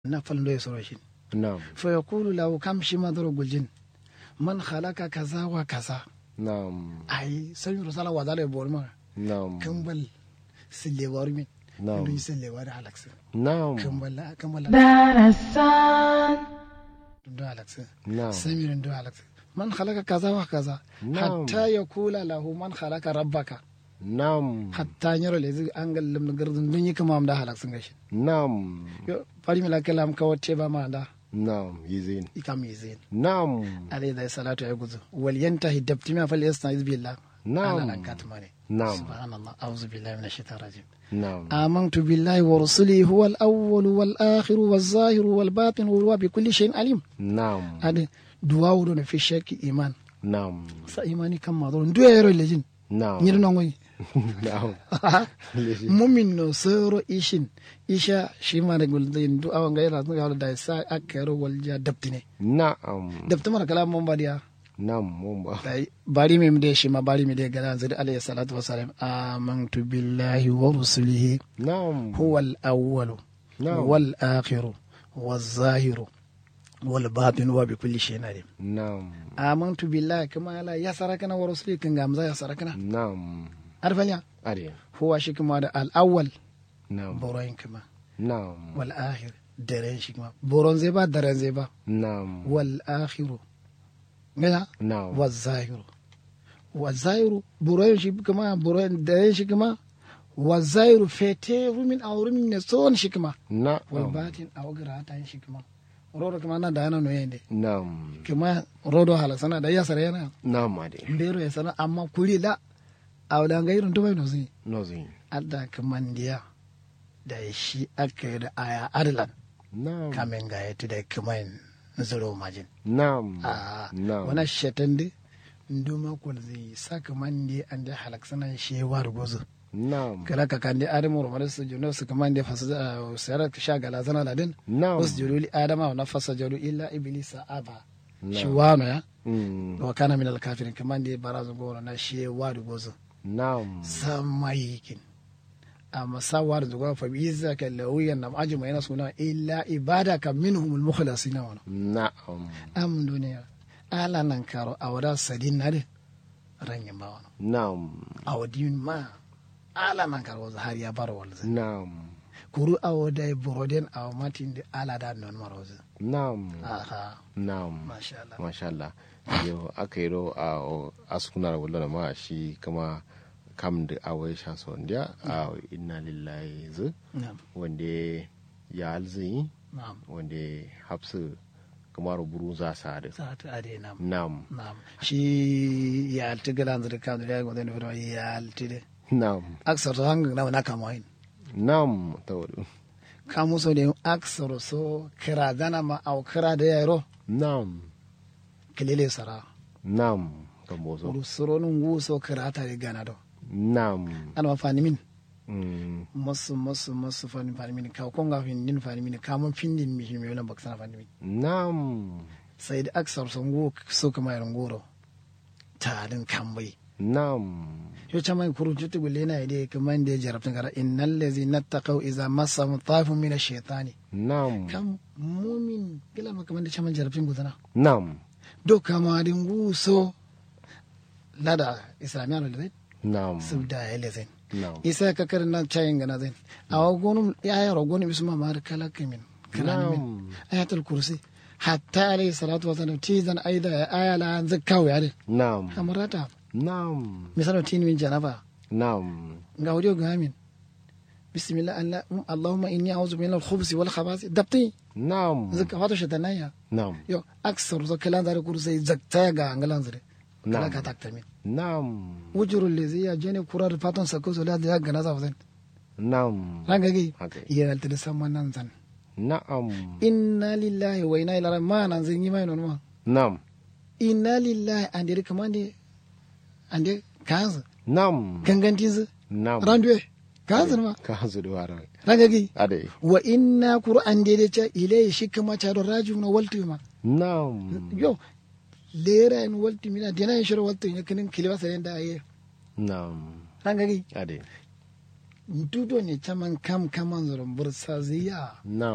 na falndo soro shin na'am fa yaqulu lahu kam shi madru guljin man khalaqa kaza wa kaza na'am ai sai rusala wa zalai borma na'am kambal sille warmi Na'am. ndu sille war halaksa na'am kambal kambal darasan ndu halaksa na'am samir ndu halaksa man khalaqa kaza wa kaza Na'am. hatta yaqula lahu man khalaqa rabbaka na'am hatta nyaro le zig angal lim gardun dun yi kama am da halaksa gashi na'am yo fari mila kalam ka wacce ba ma da na'am yizin ikam yizin na'am alayhi da salatu ya guzu wal yantahi dabti ma fal yastaiz billah Na'am. ala nan katmane Na'am. subhanallah a'udhu billahi minash shaitanir rajim na'am آمنت بالله ورسله هو الأول والآخر والظاهر والباطن وهو بكل شيء عليم na'am هذا دعاء دون في الشك إيمان na'am sa imani kan ma don duya yaro lejin na'am nyir no ngoy na'am mumin no soro ishin isha shi ma da guldin du'a wanga yana ga da sa akero walja dabtine na'am dabtama kala mon badiya na'am mun ba dai bari mi de shi ma bari mi de galan zuri alayhi salatu wassalam amantu billahi wa rusulihi na'am هو الأول نعم. والآخر والظاهر والباطن وبكل شيء عليم na'am آمنت بالله كما لا يسركنا ورسله كن غامزا يسركنا na'am عارف يا are هو شي كما ده الأول na'am بورين كما na'am والآخر درين شي كما بورون زيبا درين زيبا na'am والآخر غنا na'am والظاهر والظاهر بورين شي كما بورين درين شي كما والظاهر فتي من أو من نسون شي كما na'am walbatin a wagira hata yin shi kuma rodo kuma na da yana no yende na'am kuma rodo hala sana da ya sare yana na'am ade mbero ya sana amma kuri la a wala ga irin to bai no zai nozin adda kaman diya da shi aka yi da aya adlan na'am kamen ga ya da kaman zuro majin na'am a na'am wana shetan de nduma kul zai saka man de an da halak sana shi war gozo na'am kala ka kan de adamu rumar su juno su kaman de fasa sayar sha gala zana ladin na'am wasjudu li adama wa nafasa jadu illa iblisa aba Na'am. shi wano ya Mm, wa kana min alkafirin kaman da barazu goro na shi wadu gozo na'am samayikin amma sa wadu zuwa fa bi izzaka lawiyan nam ajma yana suna illa ibadaka minhum almukhlasin wa na'am am duniya ala nan karo awada sadin na de ranyin ba wani na'am awadin ma ala nan karo har ya bar walza na'am kuru awada boroden awmatin de ala da non maroza na'am aha na'am masha Allah masha Allah yo aka yi ro a o- askunar wala ma shi kama kam da awai sha son dia a inna lillahi zu na'am wanda ya alzi na'am wanda hafsu kamar buru za sa da za ta ade nam na'am nam shi ya alti galan zira kan da go den fero ya alti de na'am aksar to hanga na na kama hin na'am tawadu kamu so de aksar so kira dana ma au kira da yaro na'am kelele sara na'am kambozo uru soro nun wu so kira ta de gana do na'am ana ma fani min Mm, masu masu masu fani fani min ka konga fin din fani min ka mun fin din mi mi wala baksana fani min na'am sai da aksar so ngu so kama yaron goro ta din kambai na'am yo chama kuru juti gulle na ide kaman da jarabtin kara innal ladzina taqaw idza massahum taifun min ash-shaytani na'am kam mumin kila ma kaman da chama jarabtin gudana na'am do kama din guso lada islamiya no lezen na'am subda ya lezen na'am isa ka kar na chayin gana zen awa gonum ya ya ro gonum isma mar kala kimin kala min na'am ayatul kursi hatta alayhi salatu wa salam tizan aida ya aya la an zakkaw ya de na'am amrata na'am misalo tin min janaba na'am nga audio gamin bismillah allah allahumma inni a'udhu min al-khubuthi wal khabathi dabti na'am zaka wato shatanaya na'am yo aksar zo kalan zare kursai zakta ga angalan zare kala Na'am. ka takta min na'am wujuru lezi ya jene kurar fatan sako zo la ya gana za fazan na'am ranga gi haka ya alta da samman nan zan na'am inna lillahi wa inna ilaihi ma nan zan yi mai non ma na'am inna lillahi ande de kamande ande kanzu na'am ganganti zu na'am randuwe kanzu ma ka hazu da wara ranga gi ade wa inna qur'an de de cha ilai shi kama cha do raju na waltu ma na'am yo lera en walti mina dena en shoro walti ne kinin kiliwa sare da aye na'am ranga gi ade dudo ne chaman kam kaman zoron bursa ziya na'am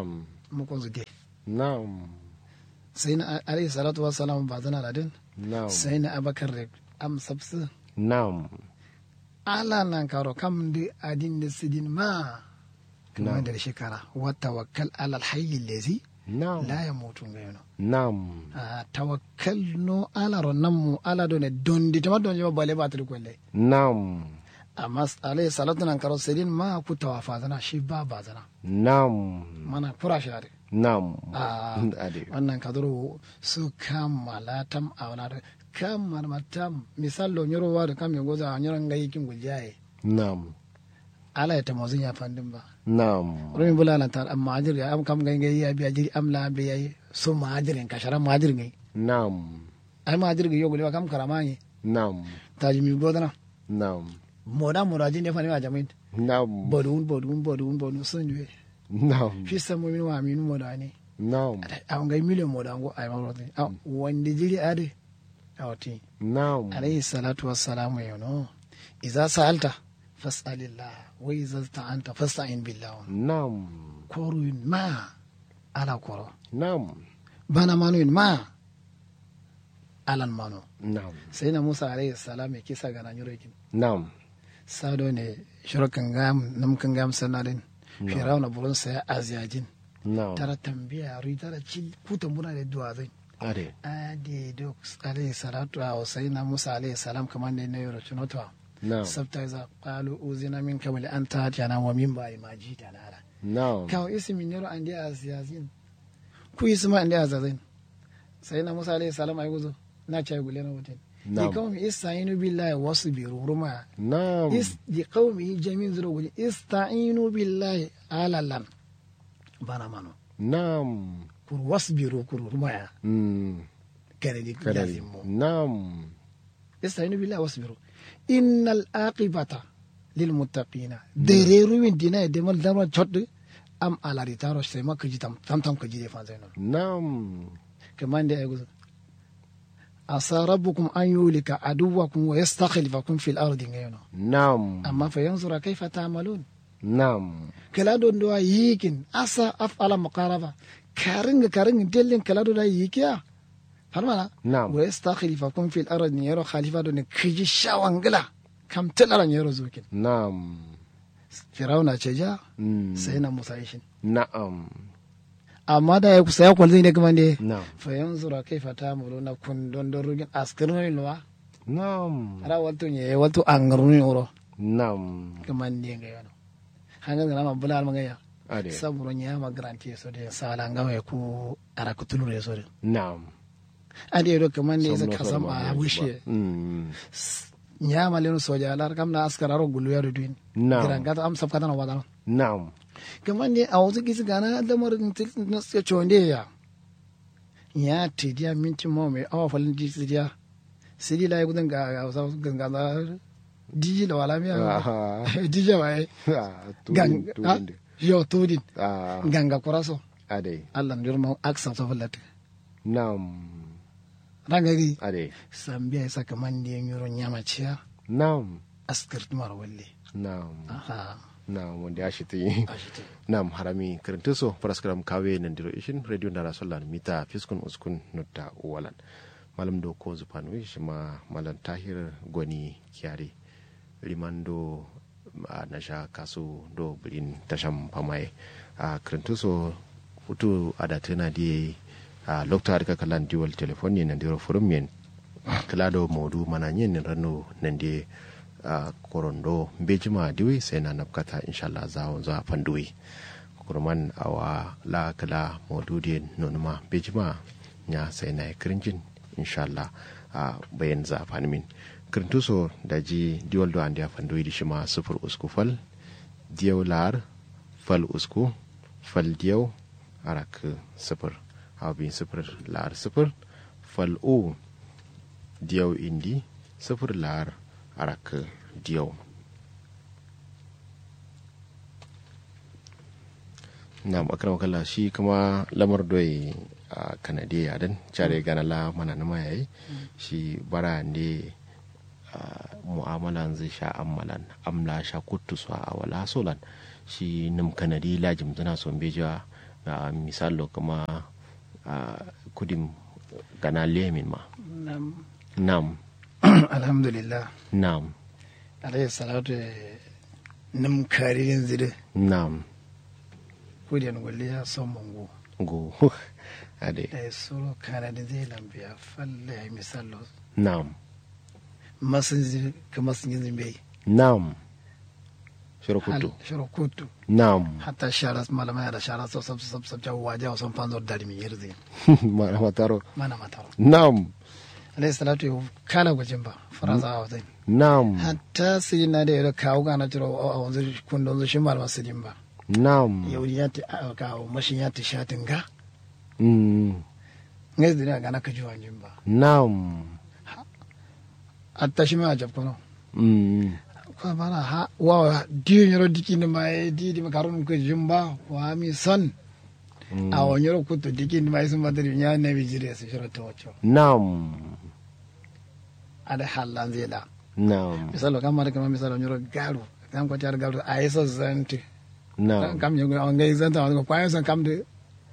mukon su dai na'am sai na alayhi salatu wassalam ba zana ladin na'am sai na abakar da am sabsu na'am ala nan karo kam da adin da sidin ma kuma Na'am. da shekara wa tawakkal ala alhayy allazi na'am la yamutu ngayno na'am a tawakkal no ala ronnan mu ala do ne dondi tama don jama bale batul kolle na'am amma alayhi salatu nan karo sidin ma ku tawafa zana shi ba ba zana na'am mana kura shi ade na'am Ah. ade wannan kadoro su kammala tam a wani da kammala matam misal lo nyoro wa da kam ya goza a nyoron ga yikin guljaye na'am ala ya tamazin ya fandin ba na'am rumi bula lan tar amma ajir ya am kam ga ngai ya biya jiri am la biya yi so ma ajirin ka sharan ma ajir ngai na'am ai ma ajir ga yo gulwa kam karama ni na'am taji mi godana na'am moda moda jin ne fani wa jamin na'am bodun bodun bodun bodun sun juwe na'am fi samu min wa min moda ne na'am a ngai miliyon moda ngo ai ma rotin a wanda jiri ade a wati na'am عليه الصلاة والسلام يونو إذا سألت فاسأل الله وإذا استعنت فاستعن بالله na'am كورو ما على كورو na'am بنا مانو ما على مانو na'am سيدنا موسى عليه السلام كيسا غانا نيروكين na'am سادو ني شركن غام نمكن غام سنادين فرعون بولون سيا أزياجين na'am ترى تنبيه ري ترى تشيل كوتن بنا دي دوازين ade adi duk عليه الصلاة وسيدنا موسى عليه السلام كمان دي نيرو شنوتوا na'am sabta iza qalu uzina min kabli an tatiyana wa min ba'di ma jitana ala na'am kawo ismi nero andi asiyasin ku isma andi azazin sai na musa alayhi salam ay guzo na chay gule na wutin di Na'am. kawmi ista'inu billahi wasbiru ruma na'am is di kawmi jami'in zuro guji ista'inu billahi alalan bana mano na'am kur wasbiru kur ruma ya mm kare di kadari yazim mo na'am استعينوا بالله واصبروا إن العاقبة للمتقين دريرو من دينا دمال دمال تشد أم على ريتارو سيما كجي تم تم تم كجي دي فانزينو na'am كمان دي أيقول عسى ربكم أن يولك عدوكم ويستخلفكم في الأرض غيرنا na'am أما فينظر كيف تعملون na'am كلا دون دوا ييكن أسا أفعل مقاربة كارنج كارنج دلين كلا دون ييكيا فهمنا na'am ويستخلفكم في الأرض يرو خليفة دون كجي شاوانغلا كم تلرا يرو زوكين na'am Firauna ce ja mm sai na Musa shi. na'am Amma da ya kusa ya kwalzi ne kuma ne. na'am Fa yanzu ra kai fata mu na kun don don rugin askirin nuwa. na'am Ara walto ne walto an garuni oro. na'am Kuma ne ga yana. Hangan ga ma bula ma gaya. ade Saburo nya ma garanti so de sala nga ya ku ara ku tulu re so de. na'am Ade do kuma ne isa Somno kasam farma a ne bushe. ba. mm Nya ma lenu soja lar kam na askara ro gulu ya do duin. na'am Kiran gata am sab kata na wadana. na'am kamar ne a wasu kisi gana lamarin na suke chonde ya ya tidiya minti mo mai awa falin di tidiya sidi la gudun ga ga wasu ganga da diji da wala miya Aha. diji ba ai Ah, gang tudin, ah, tudin. yo tudin Ah, ganga kuraso ade Allah ndir mo aksa to fallat na'am ranga gi ade sambiya isa kaman ne nyoro nyama ciya na'am askar tumar walle na'am aha na'am wanda ya shi ta yi ashite nam harami kirintiso paraskaram kawe nandiro ishin radio ndara sollan mita fiskun uskun nutta walan malam do ko zupan wi shima malam tahir gwani kyari rimando a nasha kasu do bilin tasham pamaye a kirintiso utu adatena di a lokta arka kalan dual telefoni nandiro forum yen klado modu mana nyen rano nande a korondo bejima diwi sai na nafkata inshallah za za fanduwi kurman awa la kala modudi nonuma bejima nya sai na kirinjin inshallah a bayan za fanmin kirintuso da ji diwal do andiya fanduwi di shima sufur usku fal diyaw lar fal usku fal diyaw arak sufur abin sufur lar sufur fal u diyaw indi sufur lar arak diyaw na makarar kala shi kuma lamar doyi a kanade a dan care gana la mana na yayi shi bara ne mu'amalan zai sha ammalan amla sha kuttu su a wala solan shi nim kanadi lajim zana son beja a misalo kuma a kudim gana lemin ma nam nam alhamdulillah nam alayhi salatu nam karirin zire nam kudiyan gwalli ya son mungu go ade da ya soro kana da zai lambiya falle ya misalo nam masun zire ka masun yin zimbe nam shirokutu shirokutu nam hatta shara malama ya da shara so sab sab sab jawo waje wasan fanzor dari mi yirzi mana mataro mana mataro nam alayhi salatu ya kala gwajin ba faransa a wazai nam hatta sai na da ya kawo gana tiro a wanzu kundin zu shi malama su ba nam yau ya ta kawo mashin ya ta shatin ga mm, ngai dina gana ka jiwa jin ba nam hatta shi ma jab kono mm, ko bana ha wa diyo nyoro diki ni ma e di di makarun ko jimba wa mi son mm, a wa nyoro kuto diki ni ma isun madari nya ne bi jire su shiro to wacho nam ada halan zeda nam misalo kam mara kama misalo nyoro garu kam ko tar garu a iso zanti nam kam nyoro on ngai zanta on ko kwayo son kam de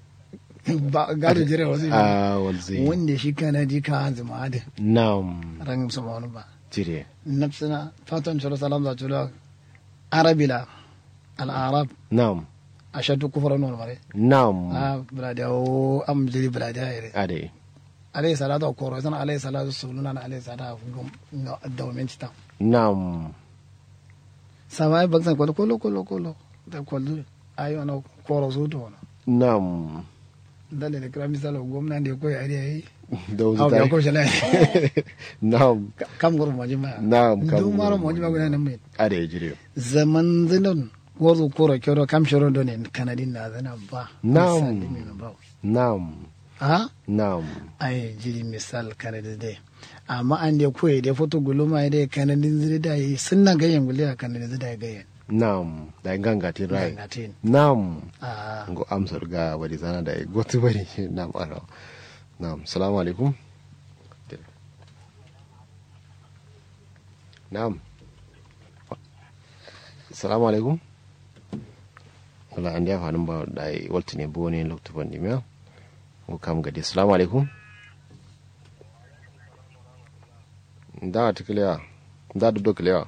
ba garu jire wasi a walzi wanda shi kana di ka hanzu ma da nam ran su ma wani ba jire nafsina fatan shiro salam za chulo arabila al arab nam ashadu kufran wal mare nam a brada o am jiri brada yare ade alayhi salatu wa koro sana alayhi salatu suluna na alayhi salatu gum no dawmen cita nam samai baksan kolo kolo kolo kolo da kolo ayo na koro su to na nam dalle ne kira misalo gwamna da koyi ari ai da wuzu aw ta ya ko shala nam kam goro mo jima Na'am, kam du maro goro mo jima gona nan mai ade jire zaman zinon wozu koro kero kam shoro do ne kanadin na zana ba Na'am. Misali mai na ba nam ha nam ai jiri misal kanadi dai amma an da koyi da foto guluma da kanadin ziri da yi sun na gayen guli a kanadin ziri da ya gayen nam da gangatin rai Gangatin. nam a ngo amsar ga wadi zana da gotu bari nam ara nam salamu alaikum nam salamu alaikum wala an dia fanin ba da walti ne bo ne lokto bandi me ko kam gadi salamu alaikum da ta kliya da do kliya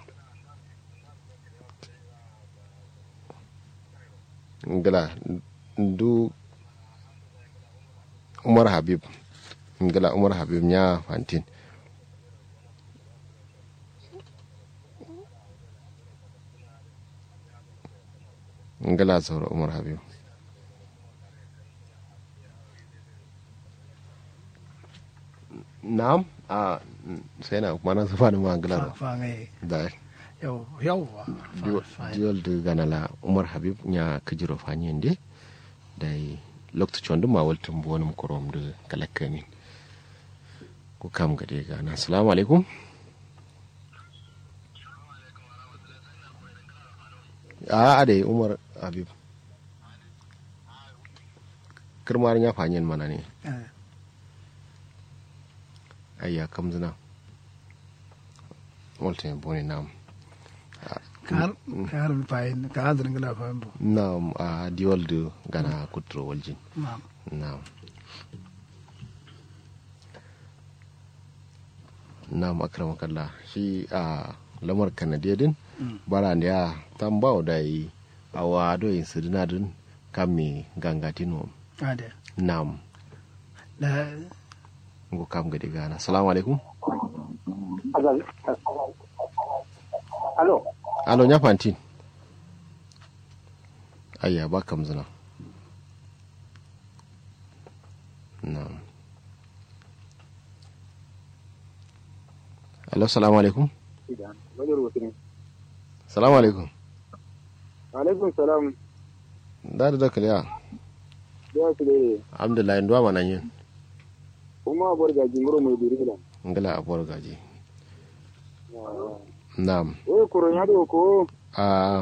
ngala du umar habib ngala umar habib nya fantin ngala sauro umar habib na'am a sai na kuma na zufa da ma ngala fa fa ngai da yau yau wa diol de ganala umar habib nya kajiro fanyende dai lokto chondu ma waltum bonum korom de kalakkamin ko kam gade gana assalamu alaikum a ade umar habib kirmar nya fanyen mana ne ayya kam zina waltum boni nam kar kar fayin ka hadrin gala fayin bo nam a diol de gana kutro waljin ma Naam. Naam akramakallah shi a lamar kanadiya din bara da ya tambao da yi a wado yin sirina din kame gangatino ade nam da ngo kam gadi gana assalamu alaikum Alo, alo nya fantin ayya ba kam zina nam alo assalamu alaikum wajen rubutu ne. assalamu alaikum Alaikun salam, da da kaliya ya su dai, alhamdulillah ndo ma nan yin kuma abuwar gaji muro mai duri da. ngala abuwar gaji nam Wai kuron ya da ko, a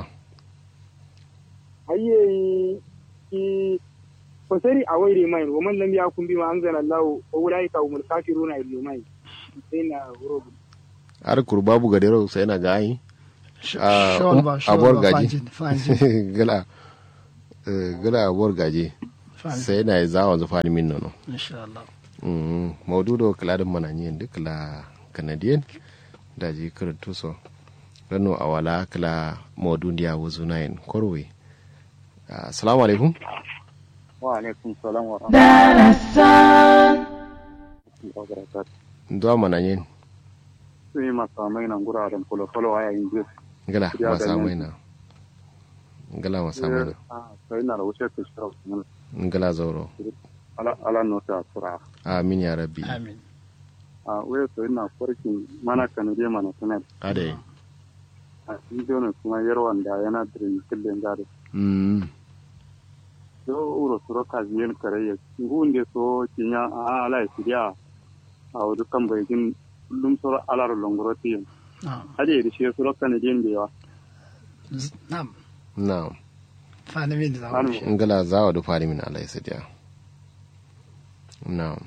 hayye ki fasari a waire mai, wa man lam ya kun bi ma an zana lawo, wa wulai ka umul kafiruna illu mai. Sai na wuro. har kurbabu gadero sai na gayi Ah, shawal um, ba shawal abuwar ba gaji. fanjin fanjin gala eh, gala abuwar gaji Fahim. sai na za wanzu fani min nono insha Allah Mm, maududo kiladin mananyen duk la canadian da ji karantu so rano a wala kila maudun ya wuzu na yin korwe assalamu alaikum wa alaikum salam wa darasan rahmatullahi wa barakatuh ndo mananyen sai masamai nan guraren folo-folo a yayin jiya ngala Ya masa ganyen. maina ngala masa maina sai na da wuce ta shirar ngala zauro ala nota tura amin ya rabbi amin a waya sai na farkin mana kanade mana sanar ade a cikin ne kuma yarwan da yana dirin kullum gari mm so uro suro kaziyen karayya ngunde so kinya a ala sidia a wudu kan bayin lum suro alar longoroti na'am hade da shi suro kanade da yawa Z- na'am na'am fani min da Fani. zamu ngala zawa du fari min alai sadiya na'am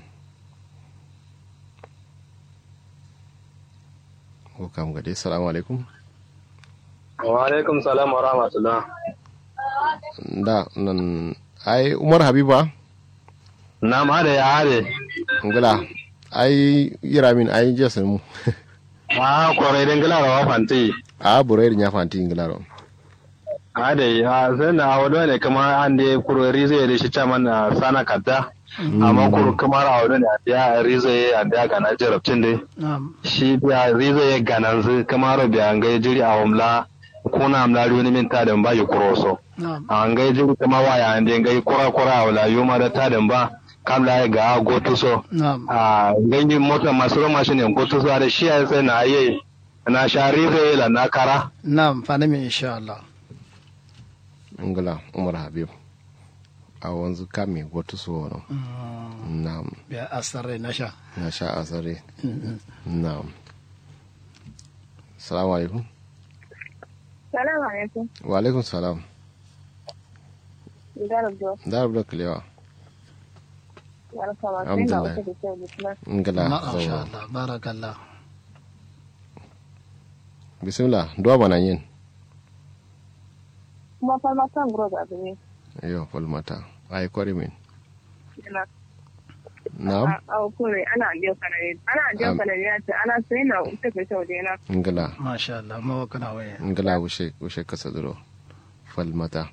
ko kam gade assalamu alaikum wa alaikum salam wa rahmatullah da nan ai umar habiba na ma da ya hade ngala ai yira min ai jesan mu ma kore den gila rawa fanti a burai nya fanti ngala ro hade a sai na wado ne kuma an da kuro rizo da shi chaman na sana kadda amma kuro kuma rawa ne ya rizo ya da ga na jarabcin dai na'am shi ya rizo ya gananzu kuma ro biya ga jiri a umla kuna amla wani min ta da ba yi kuro so na'am an ga jiri kuma waya an da ga kura kura wala yuma da ta da ba kamla ya ga gotu so na'am a ganyen mota masu roma shi ne ko to da shi ya sai na yi na shari zai la na kara na'am fani min insha Allah ngala umar habib a wanzu kame wato so no Mm, na'am biya asare na sha na sha asare na'am assalamu alaikum Salamu alaikum. wa alaikum salam Idara Jo. da rabu da kalewa Barka ma sai na Alhamdulillah. wuce da kyau da kuma. ngala masha zauro Allah barakallah bismillah duwa bana yin Kuma farmatan guro da abu ne. yo falmata ai kware min Yana na'am a kure ana biyo kanare. Ana biyo Am. kanare ya ce ana sai na wuce da kyau da yana. ngala masha Allah mawa kana waya ngala wushe wushe kasa duro falmata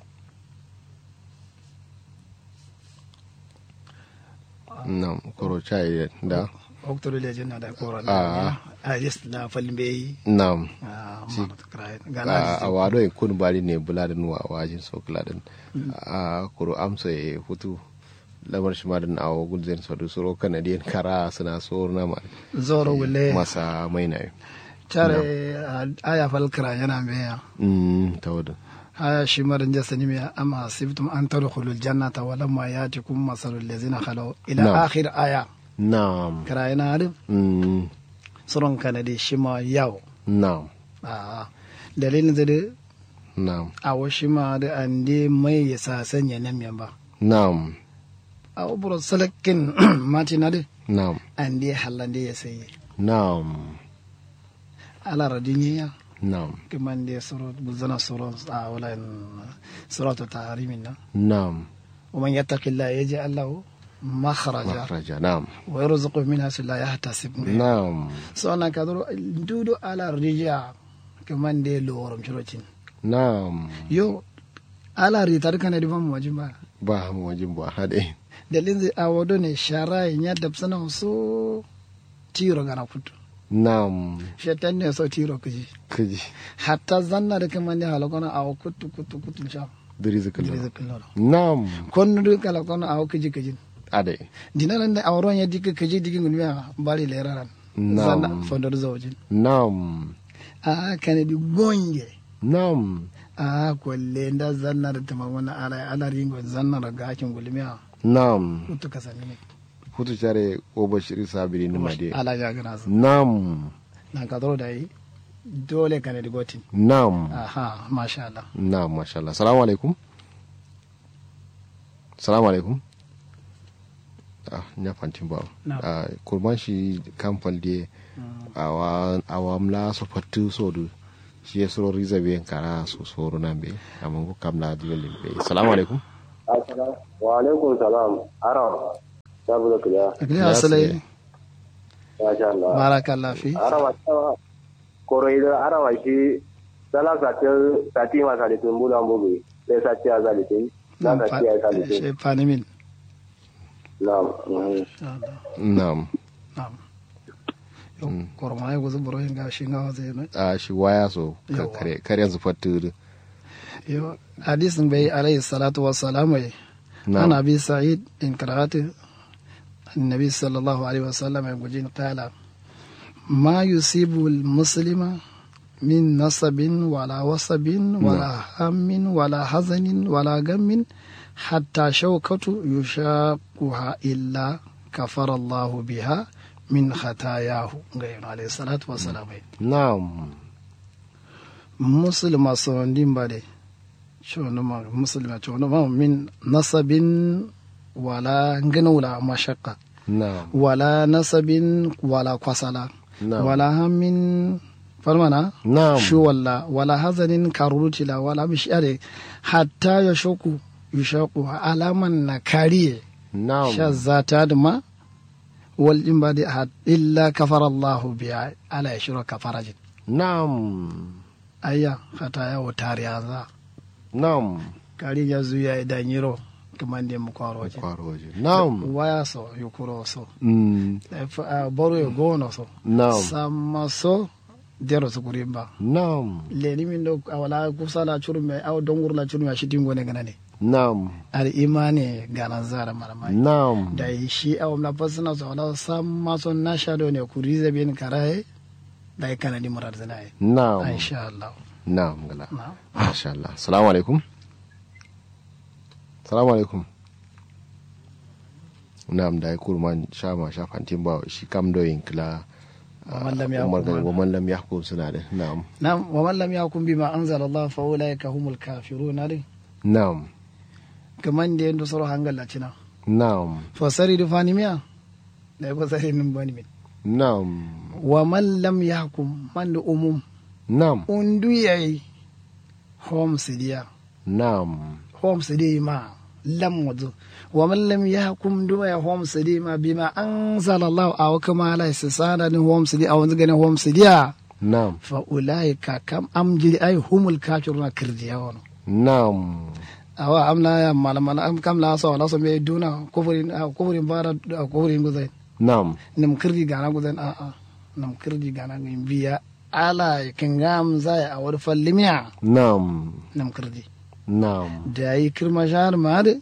na'am koro chai da oktodo le jinna da koran Ah. a yes la falbe na'am a Si. ma krai a gana a wado e kun bari ne bula da nuwa wajin so kula din a kuro amsa e hutu lamar shi madan a wagul zen so du suro canadian kara suna so na ma zoro wule masa mai na tare aya fal kra yana meya mm tawadin aya shi maran jasani me amma sibtum an tadkhulul jannata wa lamma yatikum masalul ladzina khalu ila Na'am. akhir aya na'am kra yana adu mm suron kanadi shi ma yawo na'am a dalilin zade na'am a washi ma da ande mai ya sa sanya nan yan ba na'am a ubro salakin mati na de na'am ande halande ya sayi na'am ala radiniya na'am كمان دي سورة بزنا سورة آه ولا إن- سورة تحريمنا na'am ومن يتق الله يجعل له مخرجا makhraja na'am ويرزقه من حيث لا يحتسب na'am سواء كدرو دودو على الرجاء كمان دي لورم شروتين na'am يو على ريتار كان دي فم واجبا ba mu wajin ba hade dalin zai awodo ne shara ya dabsana so tiro gana kutu na'am shetan ne so tiro kuji kaji hatta zanna da kaman ne halakona awo kutu kutu kutu sha diri zikalla dire zai na'am konno du kala kono awo kiji kiji ade dinaran da awron ya dike kiji dike ngulmiya bari leraran Nam. zanna fondor zawjin na'am a kane di gonge na'am a kolle nda zanna da tama wana ala ala ringo zanna da gakin gulmiya na'am kutu kasani ne hutu care o bashiri sabiri ni made ala ja gana su na'am na ka zo da yi dole kane di gotin na'am aha masha Allah na'am masha Allah salamu alaikum salamu alaikum ah nya fantin ba Na'am. ah kurman shi kamfal de awa awamla so fatu so du shi ya soro riza be kara so soro nambe amma ko kamla dilolin be salamu alaikum Assalamu wa alaikum salam. Arawa. Ta buga kiliya. akili asalai Masha Allah. barakallah fi Arawa ta koroi da arawa shi sala sati sati ma salitin bula mbugi. Sai sati ya salitin. Na Nam, sati ya fa- salitin. shi fani min Na'am. mhm. na'am na'am Yo, korma ya guzu buro hinga shi ngawa zai no a shi waya so ka Yawa. kare kare yanzu fatu yo hadisin bai alayhi salatu wassalamu ya na'am عن أبي سعيد إن قرأت النبي صلى الله عليه وسلم يقول قال ما يصيب المسلم من نصب ولا وصب ولا هم ولا حزن ولا غم حتى شوكة يشاقها إلا كفر الله بها من خطاياه غير عليه الصلاة والسلام na'am مسلم صندين بالي شونما مسلم شونما من نصب ولا غنى ولا مشقة na'am ولا نصب ولا قصلا na'am ولا هم فرمنا na'am شو ولا ولا حزن كاروتلا ولا مشاري حتى يشوكو يشوكو على من نكاري na'am شذات دما والإنباد إلا كفر الله بها على يشرك كفرج na'am أيا خطايا وتاريا na'am kari ya zuya idan yiro kamar da mu kwaro waje kwaro waje na'am waya so yukuro so Mm, If, uh, boro ya gono so na'am sama so dero su kuri ba na'am leni min do awala kusa la churu me aw dongur la churu me shi tingo ne ganane na'am ar imani ganan zara maramai na'am da shi aw na fasna so wala sama so na shado ne kuri zabe ni karaye da ya kana di murar zanaye na'am insha Allah na'am gala na masha Allah assalamu alaikum assalamu alaikum na'am da ya kurman sha ma sha fantin ba shi kam doyin kila Wa man lam yahkum umar ga ma- wa man lam yahkum suna da na'am na'am wa man lam yakum bima anzala Allah fa ulaika humul kafirun ne na'am kaman da yadda soro hangal la cina na'am fasari da fanimiya da ya fasari nin bani min na'am wa man lam yahkum man da umum na'am undu yayi home sidiya na'am home sidi ma lam wazo wa man lam yahkum du ya home sidi ma bima anzala Allah aw kama la isana ni home sidi aw zga ni home sidiya na'am fa ulaika kam amjiri ay humul kafiruna kirdiya wono na'am awa amna ya malamana am kam la so la so me duna kufurin ah, kufurin bara ah, kufurin guzai na'am nam kirdi gana guzan a a nam kirdi gana gin biya ala kingam zai a wani fallimiya na'am nam kirdi na'am da yi kirma shahar ma da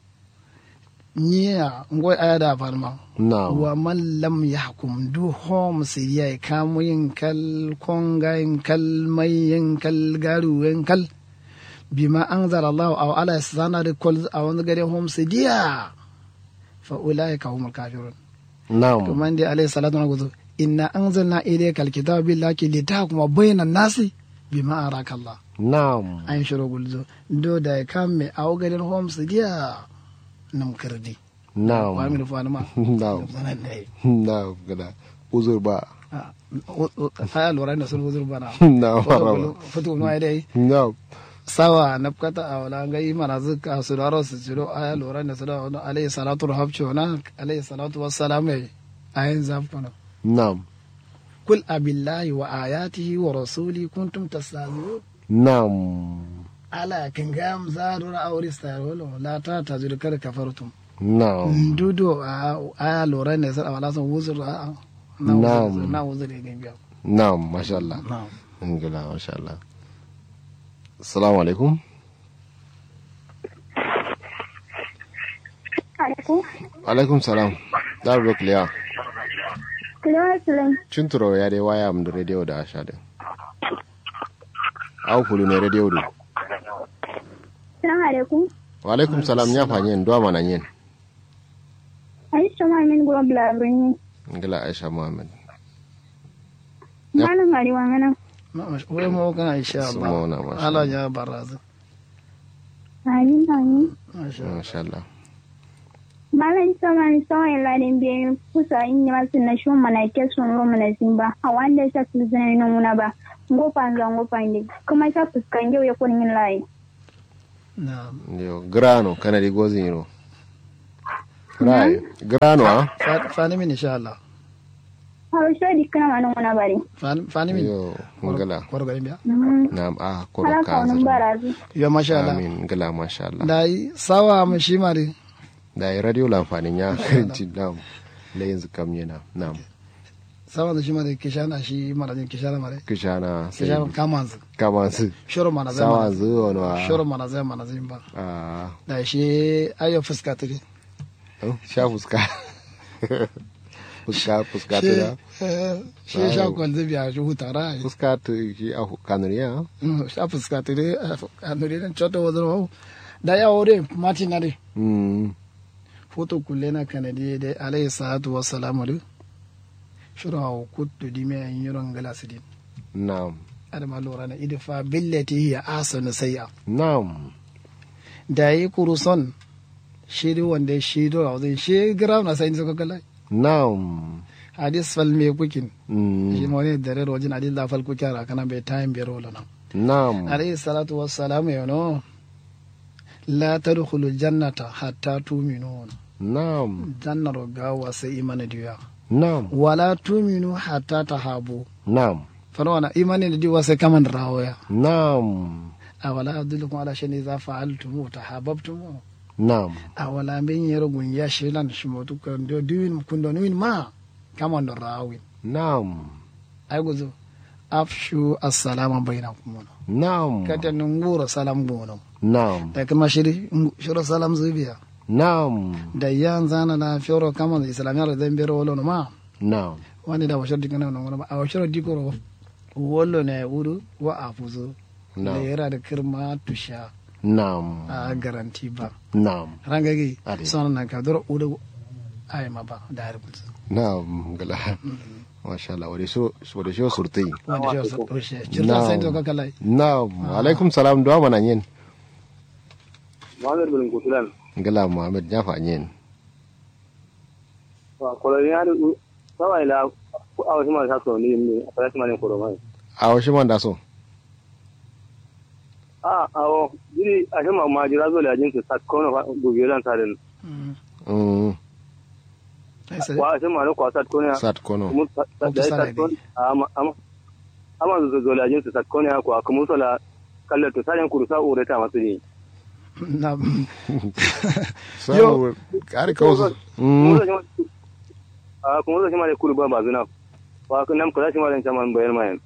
niya ngoy aya da farma na'am wa man lam yahkum du hom siriya kamu yin kal konga yin kal mai yin kal garu yin kal bima anzala Allah aw ala sana da kol a wani gare hom siriya fa ulaika humul kafirun na'am kuma dai alayhi salatu wa gudu inna anzalna ilayka alkitaba billahi litahkuma bayna nasi bima araka Allah na'am an shiro gulzo do da kam me aw garin hom sidiya nam kirdi na'am wa mi fa ma na'am sanan dai na'am gada uzur ba aya lura da sun huzur bana na'am harama fito no ai dai na'am sawa nafkata a wala ga yi mana zuka su da rasu ciro aya lura da su da wani alayhi salatu rahabci na alayhi salatu wassalam ayin zafkana na'am kul abillahi wa ayatihi wa rasuli kuntum tastahzi'un na'am ala kan gam zaru na aure starolo la ta ta zuri kar kafartum na'am dudo a aya lura ne sai wala son wuzur a na Na'am. wuzur na wuzur ne biya na'am masha Allah na'am gada masha Allah assalamu alaikum alaikum alaikum salam da ba kliya kilo asirin cinturo ya dai waya mu da radio da asha da au kulu ne radio do salamu alaikum wa alaikum salam ya fanyen do mana yin aisha ma min gura blabirin ngala aisha muhammad Yep. malam arewa mana wai mu kana insha Su mauna, Allah masha Allah ya barazu amin amin masha Allah masha Allah malam sama ni sama ladin biyu kusa in yi masu na shi mana ke sun ro mana sin ba a wanda ya fi zina ina muna ba ngofa nga ngofa ndi kuma sa fuskan yau ya kun yin layi na yo grano kana di gozin yiro rai grano a Fa- fani min insha Allah Hausa di kana manon wana bari. Fani- fani min yo ngala kwaro garin biya nam a koro Ala ka wani kaza barazu. yo masha Allah amin ngala masha Allah dai sawa mu shi mari da yi radio lamfanin ya karinci nam la yanzu kam yana nam sawa da shi mari kishana shi marajin kishana mare kishana sai kishana kamanzu kama su shoro mana zai sawa mana zuwa wa shoro mana zai mana zai ba a da shi ayo fuska tiri sha fuska fuska fuska shi ta da eh, shi sha kwal zai biya shi hutara ai fuska ta shi a kanuriya Mm, sha fuska tiri a nuri nan choto wazir wa da ya wore mati na dai mm foto kulle na kanadi da alayhi salatu wassalamu du shuru hawo kuttu di me an yuron gala sidin nam adama lura na idfa billati hiya ahsanu sayya nam da yi kuruson shiri wanda shi do a zai shi gram na sai suka kala nam hadis fal me kukin shi mm mo ne dare rojin hadis la fal kukara kana be time be rola na nam alayhi salatu wassalamu yono la tadkhulu jannata hatta tu'minun nam jannar gawa sai imani diya nam wala tu'minu hatta tahabu nam فلو إيماني دي واسي كمان راويا nam أولا أدلكم على شيء إذا فعلتم وتحاببتم nam أولا بين يرغون يا شيلان شموتو كندو دوين كندو نوين ما كمان راوين nam أيقظوا أفشوا السلام بينكم nam كتا نغور سلام بونو nam لكن ما شري شرو سلام زبيا nam da yan zana na fioro kama da islamiyar da bero wolo no ma nam wani da washar dikana no ma a washar dikoro wolo ne wuru wa afuzo da nam yara da kirma tusha nam a garanti ba nam rangagi Ade. sono na ka doro udo ay ma ba da har mutu nam gala masha Allah wade so wade so surtai wanda shi wasu ɗoshe cirta sai to ka kalai nam alaikum salam duwa mana yin Muhammad bin Kutulan. gala muhammad ya fa yin Wa koloni ya du sawa ila a wasu ma sa so ni ni a fara ma ne koro mai. a wasu man da so A awo jiri a shi ma ma jira zo la jin su sat kono fa gubiran sarin. mm ai sai Wa a shi ma ne kwa sat kono ya. sat kono Kuma sa- sa- da ya sat kono ama ama ama zo zo la jin su sat kono ya kwa kuma so la kallar to sarin kurusa ure ta masu ni. na so kare ka wasu Kuma mm zo shi ma a kuma zo shi ma ne kuru ba ba zuna. Wa kun nam kula shi ma ne chaman bayan mayan.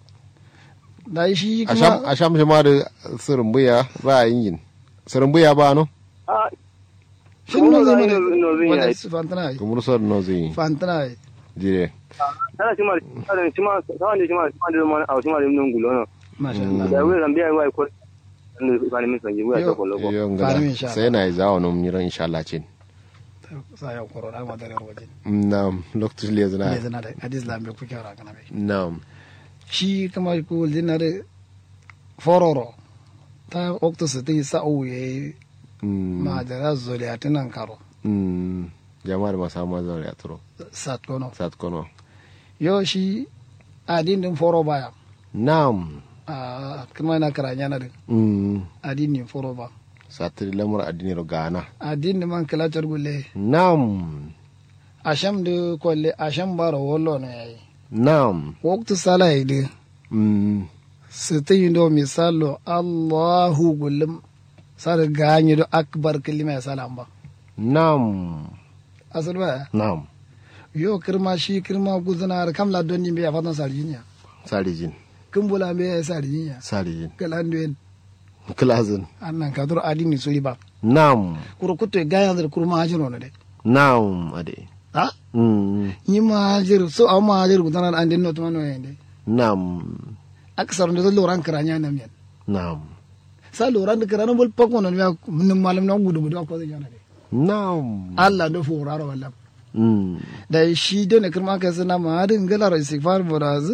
da shi asham kuma asham shi ma da surumbuya ba a yin yin surumbuya ba no A shi no zai Kuma mana no zai wanda yi. su fantana ai kumur sor no zai fantana ai dire tana shi ma tana shi ma sawan da shi ma shi ma da ma a shi ma da mun gulo no. masha Mm. Allah da wai zambiya wai ko ne ba ne min sanji wai Yo. ta kollo ko yo Fare ngala min insha sai na yi zawo no mun ran insha Allah cin sa ya koro da ma dare waje nam lokacin le ne zana zana da hadis lambe ku kyara kana bai nam shi kuma ku dinare fororo ta okto su ti sa uye mm ma da zoli atinan karo mm jama'ar masu mazan ya turo sat kono sat kono yo shi adin din foro baya nam a kuma na karanya na din mm adin din foro ba satiri lamar addini ro gana adin din man kala gulle nam asham de kolle asham baro wollo no yayi nam waktu sala de mm sita yindo misalo allahu gullum sar ganyi do akbar kalima salam ba nam asal ba nam yo kirma shi kirma guzana kam la donni be fatan sarjinya sarijin kumbula be sarjinya sarijin kalan den kilazin annan kadur adini suri ba nam kuro kutto gayan der kurma hajiro no de nam ade ha mm ni ma hajir so aw ma hajir guzana an den no to no yende nam aksar ndo loran karanya nam yan nam sa loran de karana bol pakko no ya nim malam no gudu gudu ko de jona de nam Allah do furaro wala mm da shi da ne kirma ka sana ma hadin galar istighfar boraz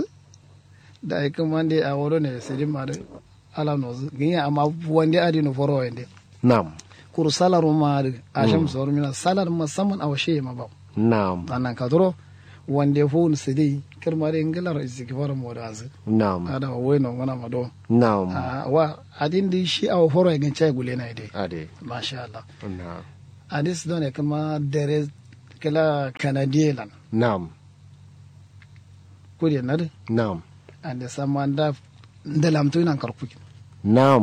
da ai kuma de a woro ne sai ma da ala no zu ginya amma wande adi no foro wande nam kur salar ma da asham sor mina salar musamman a washe ma ba nam annan ka duro wande fon sidi kirmare ngilar istighfar mo da azu na'am ada wa weno wana mado na'am Ah, wa adin di shi aw horo ngin chay gule na ide ade masha Allah na'am adis don e kama dere kala kanadielan na'am kudi nade na'am ande samanda ndalam tu nan karpu na'am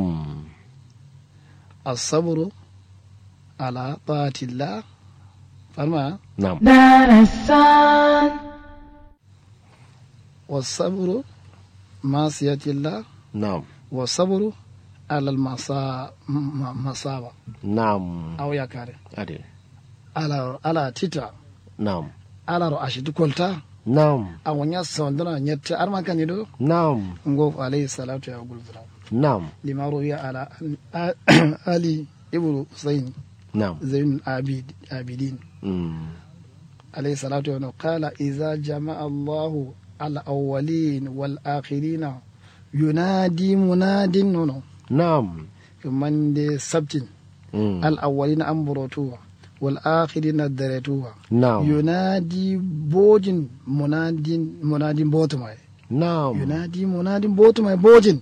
as-sabru ala ta'atillah farma na'am darasan was-sabru masiyatillah na'am was-sabru ala al-masa ma- masaba na'am aw ya kare ade ala ala tita na'am ala ro ashidi kolta na'am awanya sondana nyetta arma kanido na'am ngo alayhi salatu ya gulzura na'am lima ruwiya ala ali ibnu husayn na'am zain abid abidin mm. alayhi salatu wa qala idza jama'a allah al awwalin wal akhirin yunadi munadin nono na'am man de sabtin mm. al awwalin ambrotuwa wal akhirin daretuwa na'am yunadi bojin munadin munadin botumai na'am yunadi munadin botumai bojin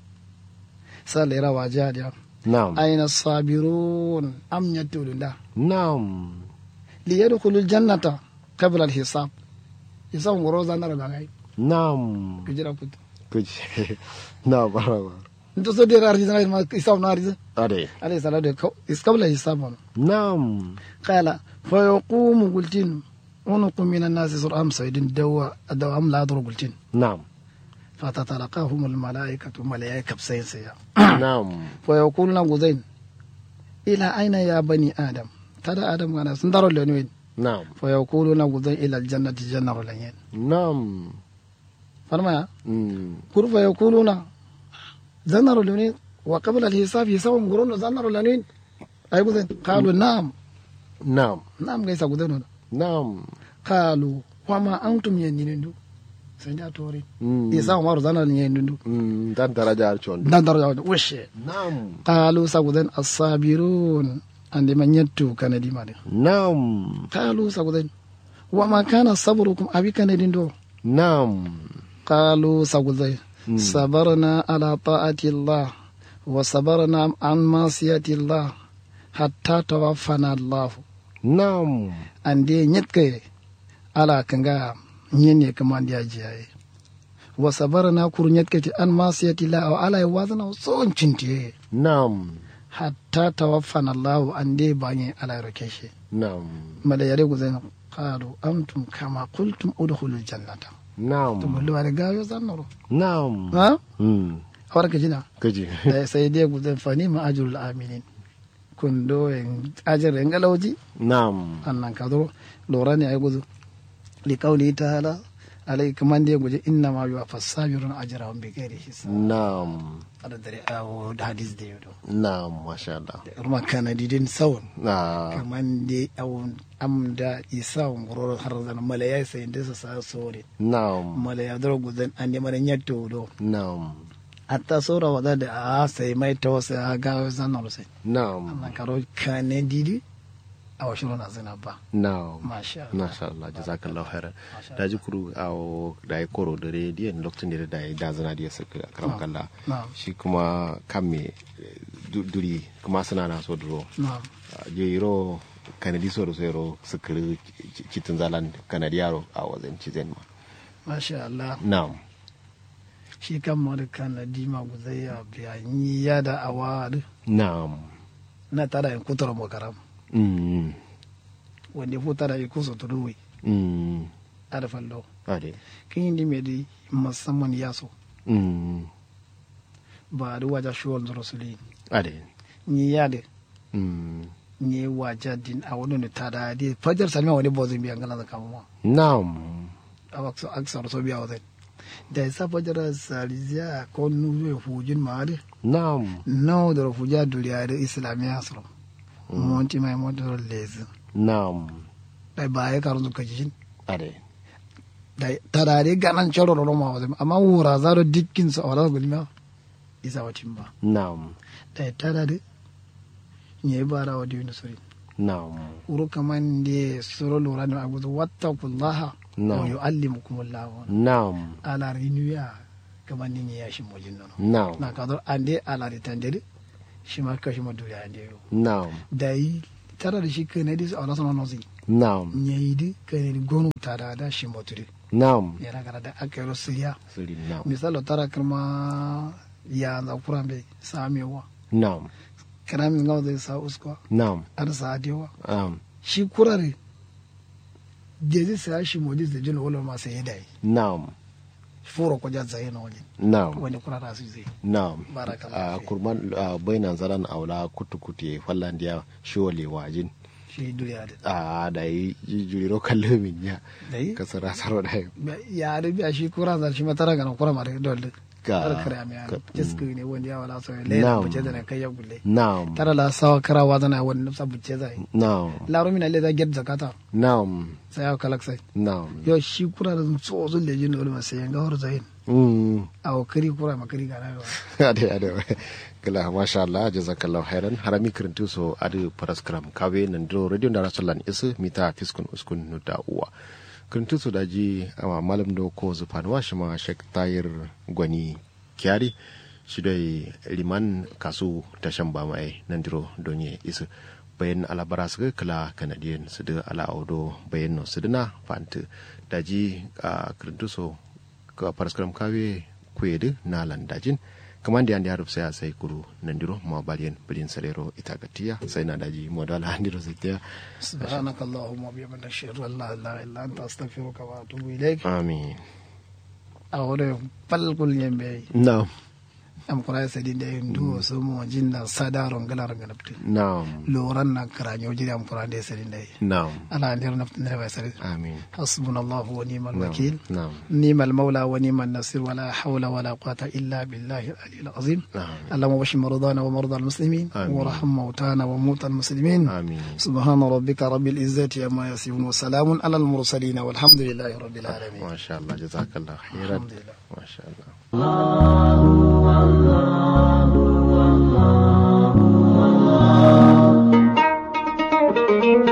salira wajadiya na'am aina sabirun am yattulunda na'am liyadkhulu aljannata qabla alhisab hisab ngoro zanara bagai na'am kujira put kuji na'am barawa nto so de rar hisab ma hisab na riza ade alayhi salatu wa is qabla hisab na'am qala fa yaqumu qultin ونق من الناس سر أم سيد الدواء الدواء أم لا أدر قلتين na'am فتتلقاهم الملائكة ملائكة بسيسيا na'am فيقولون غزين إلى أين يا بني آدم ترى آدم أنا سندر لنوين na'am فيقولون غزين إلى الجنة جنة لنين na'am فرما mm. كل فيقولون زنر لنين وقبل الحساب يسوون قرون زنر لنين أي غزين قالوا نعم na'am نعم ليس غزين na'am قالوا وما أنتم يندين سنجا توري mm. يسوون مارو زنر يندين mm. dan daraja alchon دان درجة وش na'am قالوا سغدن الصابرون عند من يتو كان دي مالي na'am قالوا سغدن وما كان صبركم أبي كان دين دو na'am قالوا سغدن Mm. صبرنا على طاعة الله وصبرنا عن معصية الله حتى توفنا الله na'am عند نيتك على كنغا نيني كمان دي أجيائي وصبرنا كور نيتك عن معصية الله أو على وزن صون چنتي na'am hatta tawaffana Allahu an dai banye ala rakeshe na'am mala yare ku zainab qalu antum kama qultum udkhulul jannata to na'am mullu wala gayo zannoro na'am ha mm. awar ka jina kaji da sai dai ku zan fani ma ajrul aminin kun do en ajr en galawji na'am annan ka do lora ne ay gudu li qawli ta'ala alai kaman dai guje inna ma yuwa fasabirun ajrahum bi ghairi hisab na'am ada dare awo da hadis da yodo na'am masha Allah ruma kana didin sawun na kaman de awon amda isa ngoro har zan mala ya sai da sa sore na'am mala ya dro guzan an ne mara nyatto do na'am atta sora wada da a sai mai to sai a ga zan no sai na'am amma karo kane didi a washin na zina ba na'am masha Allah masha Allah jazakallahu khairan Masha da ji kuru a da ya koro da rediyon lokacin da da ya da zana da ya saka karam kalla na'am shi kuma kan me du- duri kuma suna na so duro na'am je iro kanadi so da so iro sukiri kitin zalan kanadi yaro a wajen cizen ma masha Allah na'am shi kan ma da kana dima guzai ya biya ni ya da awad na'am na tada in kutura mo karam mm wanda fu tada in kusa turuwi mm ada fallo ade kin di me di musamman yaso mm ba da waja shuwal rasulin ade ni yade mm ni waja din a wani ne tada di fajar salma wani bozin biyan gana da kama na'am a waksu aksar so biya wazai da ya sa fajar saliziya ko nuru ya fujin ma de na'am no da fuja duriya da islamiya sura monti mai motar lezi na'am da ba ya karu zuka jin ade da tada di ganan charo ro ma wazai amma wura za da dikkin sa wala gulma isa wacin ba na'am da tada di ne bara wa dinu suri na'am wuro kaman da suro lura ne a gudu wattakullaha Na'am. wa yu'allimukumullahu na'am ala rinuya kamar nin ya shi mojin nono na'am na kador ande ala ritandere shi ma kashi ma duriya ande yo na'am da yi tara da shi kai ne dis ala sono nozi na'am nyayi di kai ne gonu tada da shi moturi na'am yana gara da akero siriya siri na'am misalo tara kirma ya za kurambe samewa na'am kirami ngaw da sa uskwa na'am ar sa adewa na'am shi kurare jezi sa shi modis da jino wala ma sai dai na'am furo ko jazza yana wani na'am wani kurara su zai na'am Barakallahu a fi. kurman a bainan zaran aula kutu kutu ya fallan dia shole wajin shi duniya da a da yi juriro kallo min ya da yi kasara saro da yi ya da biya shi kura za shi matara ga kura mare dole Ga- har kare mai ka- jiski ne wanda ya wala so Na'am. le buce da na kai ya gulle na'am tara la sawa karawa zana wani nufsa buce zai na'am laro mina le za get zakata na'am sai ya kalak sai na'am yo shi kura da so zo le jin dole sai yanga hor zain mm a kari kura makari ga na ade ade kala masha Allah jazakallahu khairan harami kirintu so adu paraskram kawe nan do radio da rasulan isu mita fiskun uskun no da uwa kirintu so daji ama malam do ko zufan wa shi ma shek tayir gwani kyari shi dai liman kasu tashan ba mai nan diro donye isu bayan alabara su kala kanadiyan su da ala audo bayan no su dina fanta daji a kirintu so ka paraskram kawe kwedu na landajin kamar da yanda ya sai sai kuru nandiro ma baliyan bilin sarero ita gatiya sai na daji modala handiro sai ta سبحانك اللهم وبحمدك اشهد ان لا اله الا انت استغفرك واتوب اليك amin اولو فالكل يمبي na'am am kura sadi de ndu so mo jinna sadaron galar ganapti na'am loran na karanyo jiri am kura de sadi de na'am ala ndir nafti ne ba sadi amin حسبنا الله ونعم na'am الوكيل na'am نعم المولى ونعم النصير ولا حول ولا قوة إلا بالله العلي العظيم na'am اللهم بشر مرضانا ومرضى المسلمين آمين. وارحم موتانا وموتى المسلمين amin سبحان ربك رب العزة عما يصفون وسلام على المرسلين والحمد لله رب العالمين masha Allah jazakallahu khairan الحمد لله masha Allah